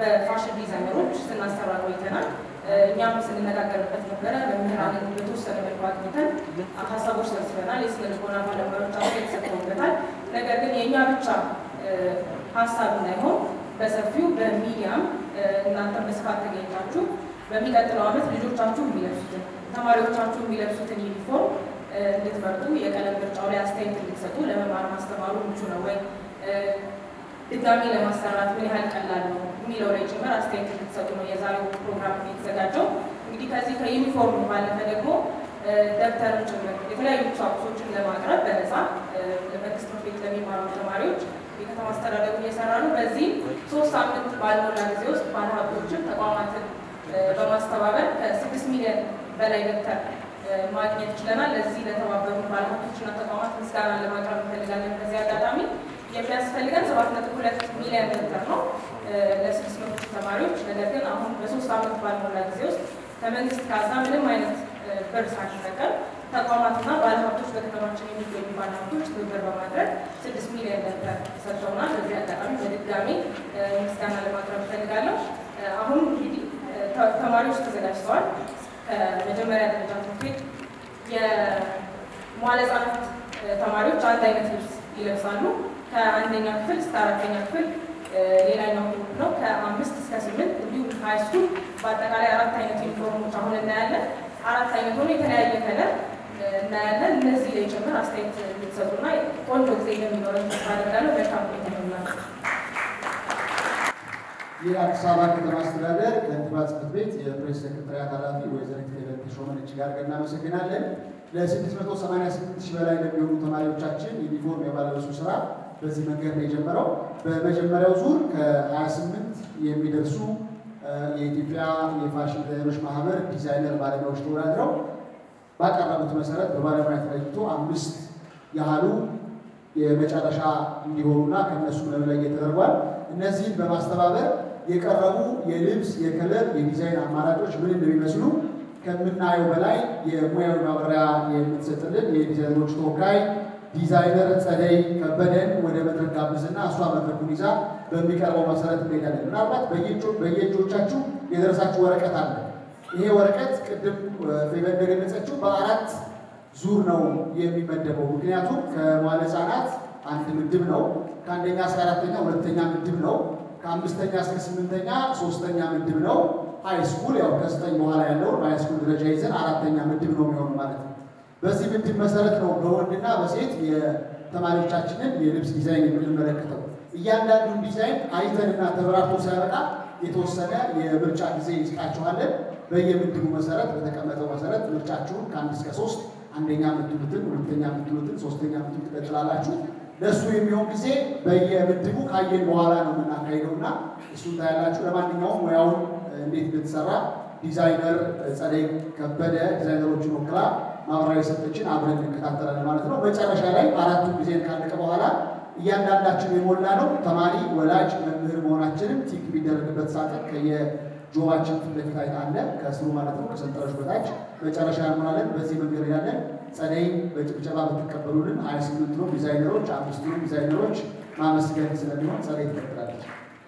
በፋሽን ዲዛይነሮች ስናሰራ ቆይተናል። እኛም ስንነጋገርበት ነበረ። መምህራንን በተወሰነ መልኩ አግኝተን ሀሳቦች ሰብስበናል። የስነ ልቦና ባለሙያዎች አስተያየት ሰጥተውበታል። ነገር ግን የእኛ ብቻ ሀሳብ እንዳይሆን በሰፊው በሚዲያም እናንተም በስፋት ተገኝታችሁ በሚቀጥለው ዓመት ልጆቻችሁ የሚለብሱትን ተማሪዎቻችሁ የሚለብሱትን ዩኒፎርም እንድትመርጡ የቀለም ምርጫው ላይ አስተያየት እንድትሰጡ ለመማር ማስተማሩ ምቹ ነው ወይ ድጋሚ ለማሰራት ምን ያህል ቀላል ነው የሚለው ላይ ጭምር አስተያየት እንድትሰጡ ነው የዛሬው ፕሮግራም የተዘጋጀው። እንግዲህ ከዚህ ከዩኒፎርም ባለፈ ደግሞ ደብተርን ጭምር የተለያዩ ቁሳቁሶችን ለማቅረብ በነፃ መንግስት ትምህርት ቤት ለሚማሩ ተማሪዎች የከተማ አስተዳደሩ እየሰራ ነው። በዚህ ሶስት ሳምንት ባልሞላ ጊዜ ውስጥ ባለሀብቶችን ተቋማትን በማስተባበር ከስድስት ሚሊዮን በላይ ደብተር ማግኘት ችለናል። ለዚህ ለተባበሩ ባለሀብቶችና ተቋማት ምስጋና ለማቅረብ እንፈልጋለን። በዚህ አጋጣሚ የሚያስፈልገን ሰባት ነጥብ ሁለት ሚሊዮን ደብተር ነው ለስድስት መቶ ተማሪዎች። ነገር ግን አሁን በሶስት ዓመት ባልሞላ ጊዜ ውስጥ ከመንግስት ካዝና ምንም አይነት ብር ሳንጠቀም ተቋማትና ባለሀብቶች በከተማችን የሚገኙ ባለሀብቶች ትብብር በማድረግ ስድስት ሚሊዮን ደብተር ሰጥተውናል። በዚህ አጋጣሚ በድጋሚ ምስጋና ለማቅረብ እፈልጋለሁ። አሁን እንግዲህ ተማሪዎች ተዘጋጅተዋል። ከመጀመሪያ ደረጃ ትምህርት ቤት የመዋለ ሕጻናት ተማሪዎች አንድ አይነት ልብስ ይለብሳሉ። ከአንደኛ ክፍል እስከ አራተኛ ክፍል ሌላኛው ግሩፕ ነው። ከአምስት እስከ ስምንት እንዲሁም ሀይ ስኩል በአጠቃላይ አራት አይነት ዩኒፎርሞች አሁን እናያለን። አራት አይነት ሆኖ የተለያየ ከለር እናያለን። እነዚህ ላይ ጭምር አስተያየት እንድትሰጡና ቆንጆ ጊዜ እንደሚኖረን ተስፋ አደርጋለሁ። መልካም ቆይታ ይሆናል። የአዲስ አበባ ከተማ አስተዳደር ከንቲባ ጽሕፈት ቤት የፕሬስ ሴክሬታሪያት ኃላፊ ወይዘሪት ፌቨን ተሾመን እጅግ አድርገን እናመሰግናለን። ለ688 ሺህ በላይ ለሚሆኑ ተማሪዎቻችን ዩኒፎርም የማለበሱ ስራ በዚህ መንገድ ነው የጀመረው። በመጀመሪያው ዙር ከ28 የሚደርሱ የኢትዮጵያ የፋሽን ዲዛይነሮች ማህበር ዲዛይነር ባለሙያዎች ተወዳድረው ባቀረቡት መሰረት በባለሙያ ተለይቶ አምስት ያህሉ የመጨረሻ እንዲሆኑና ከእነሱ መለየት ተደርጓል። እነዚህን በማስተባበር የቀረቡ የልብስ የከለር የዲዛይን አማራጮች ምን እንደሚመስሉ ከምናየው በላይ የሙያዊ ማብራሪያ የምትሰጥልን የዲዛይነሮች ተወካይ ዲዛይነር ጸደይ ከበደን ወደ መድረክ ጋብዝና እሷ መድረኩን ይዛ በሚቀርበው መሰረት እንሄዳለን። ምናልባት በየእጆቻችሁ የደረሳችሁ ወረቀት አለ። ይሄ ወረቀት ቅድም ፌቨን እንደገለጸችው በአራት ዙር ነው የሚመደበው። ምክንያቱም ከመዋለ ሕጻናት አንድ ምድብ ነው። ከአንደኛ እስከ አራተኛ ሁለተኛ ምድብ ነው። ከአምስተኛ እስከ ስምንተኛ ሶስተኛ ምድብ ነው። ሃይ ስኩል ያው ከዘጠኝ በኋላ ያለውን በሃይ ስኩል ደረጃ ይዘን አራተኛ ምድብ ነው የሚሆኑ ማለት ነው። በዚህ ምድብ መሰረት ነው በወንድና በሴት የተማሪዎቻችንን የልብስ ዲዛይን የምንመለከተው። እያንዳንዱን ዲዛይን አይተንና ተበራርቶ ሲያበቃ የተወሰነ የምርጫ ጊዜ ይስጣችኋለን። በየምድቡ መሰረት በተቀመጠው መሰረት ምርጫችሁን ከአንድ እስከ ሶስት አንደኛ የምትሉትን፣ ሁለተኛ የምትሉትን፣ ሶስተኛ የምትሉት ትቀጥላላችሁ። ለእሱ የሚሆን ጊዜ በየምድቡ ካየን በኋላ ነው የምናካሄደው እና እሱን ታያላችሁ። ለማንኛውም ሙያውን እንዴት እንደተሰራ ዲዛይነር ጸደይ ከበደ ዲዛይነሮችን ወክላ ማብራሪያ የሰጠችን አብረን እንከታተላለን ማለት ነው። መጨረሻ ላይ አራቱን ጊዜን ካለቀ በኋላ እያንዳንዳችን የሞላ ነው ተማሪ፣ ወላጅ፣ መምህር መሆናችንም ቲክ የሚደረግበት ሳጥን ከየጆባችን ፊት ለፊት አለ ከስሩ ማለት ነው ከሰንጠረዥ በታች መጨረሻ እንሞላለን። በዚህ መንገድ ያለን ጸደይ በጭብጨባ ብትቀበሉልን ሀያ ስምንቱ ዲዛይነሮች አምስቱ ዲዛይነሮች ማመስገን ስለሚሆን ጸደይ ትቀጥላለች።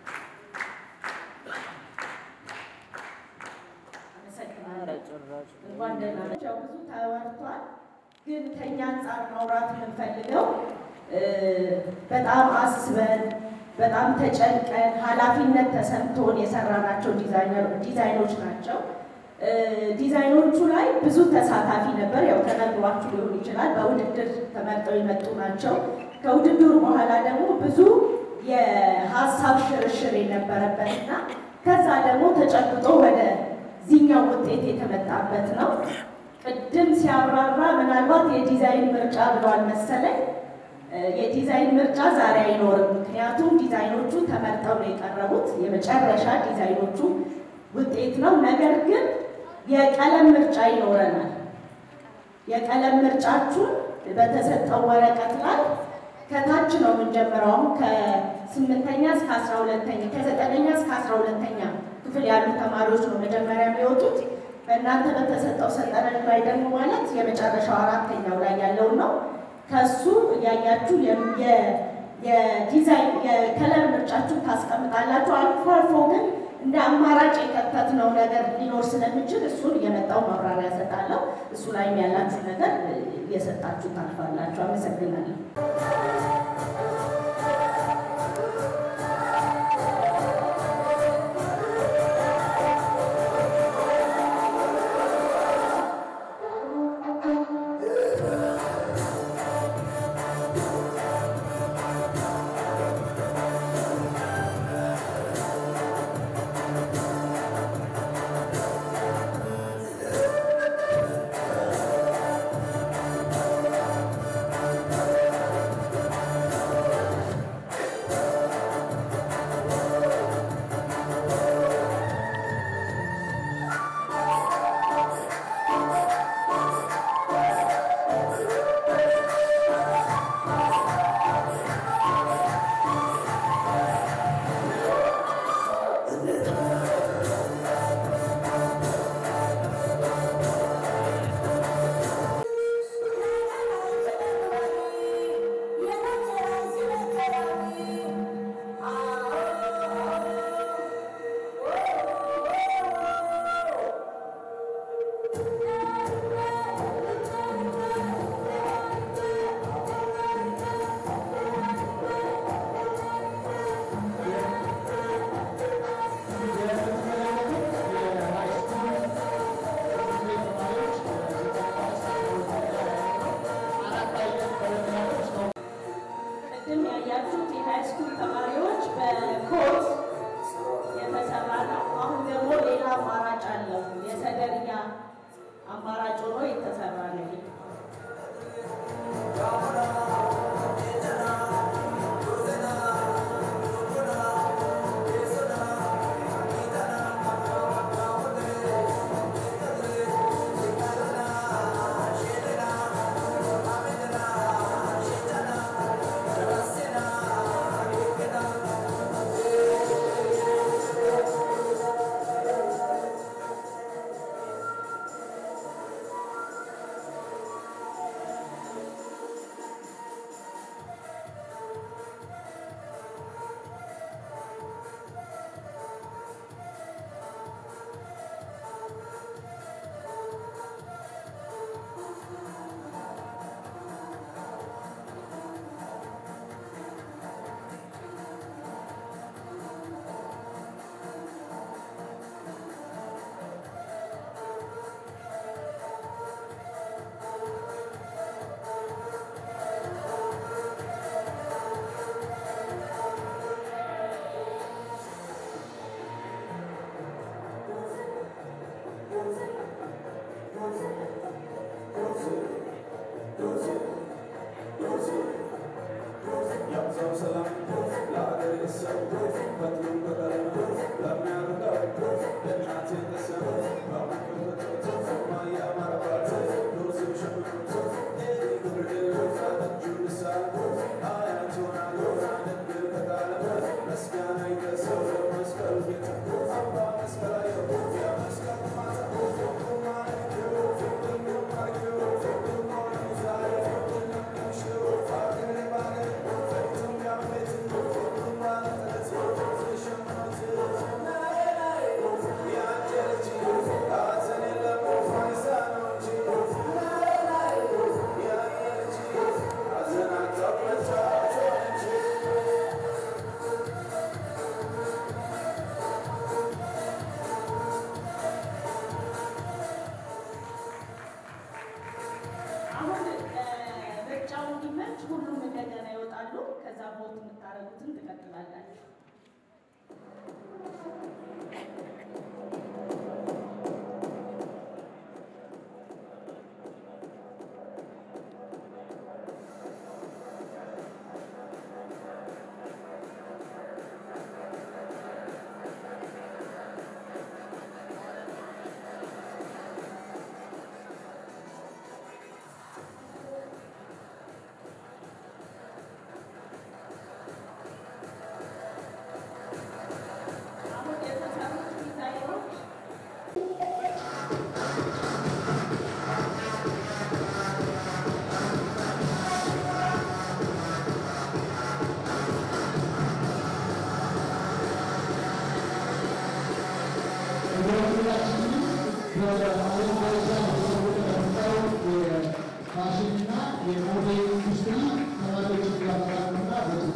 እንኳን ደህና መጡ። ያው ብዙ ተወርቷል፣ ግን ከኛ አንጻር ማውራት የምንፈልገው በጣም አስበን በጣም ተጨንቀን ኃላፊነት ተሰምቶን የሰራናቸው ዲዛይኖች ናቸው። ዲዛይኖቹ ላይ ብዙ ተሳታፊ ነበር። ያው ተነግሯችሁ ሊሆን ይችላል። በውድድር ተመርጠው የመጡ ናቸው። ከውድድሩ በኋላ ደግሞ ብዙ የሀሳብ ሽርሽር የነበረበትና ከዛ ደግሞ ተጨብጦ ወደ ዚህኛው ውጤት የተመጣበት ነው። ቅድም ሲያብራራ ምናልባት የዲዛይን ምርጫ ብሏል መሰለኝ። የዲዛይን ምርጫ ዛሬ አይኖርም። ምክንያቱም ዲዛይኖቹ ተመርጠው ነው የቀረቡት። የመጨረሻ ዲዛይኖቹ ውጤት ነው። ነገር ግን የቀለም ምርጫ ይኖረናል። የቀለም ምርጫችሁን በተሰጠው ወረቀት ላይ ከታች ነው የምንጀምረው። አሁን ከስምንተኛ እስከ አስራ ሁለተኛ ከዘጠነኛ እስከ አስራ ሁለተኛ ክፍል ያሉ ተማሪዎች ነው መጀመሪያ የሚወጡት። በእናንተ በተሰጠው ሰንጠረዥ ላይ ደግሞ ማለት የመጨረሻው አራተኛው ላይ ያለውን ነው። ከሱ እያያችሁ የዲዛይን የከለር ምርጫችሁን ታስቀምጣላችሁ። አልፎ አልፎ ግን ያላመረትነው ነገር ሊኖር ስለሚችል እሱን የመጣው ማብራሪያ እሰጣለሁ። እሱ ላይም ያላችሁ ነገር እየሰጣችሁ ታልፋላችሁ። አመሰግናለሁ። ቅድም ያያችሁት የሃይስኩል ተማሪዎች በኮት የተሰራ ነው። አሁን ደግሞ ሌላ አማራጭ አለው። የሰደርኛ አማራጭ ሆኖ የተሰራ ነው። ይሄ በዓለም ደረጃ የተሰወረ ለመጣው የፋሽንና የሞዴል ኢንዱስትሪ ተማሪዎችን ያፈራሉና በዚህ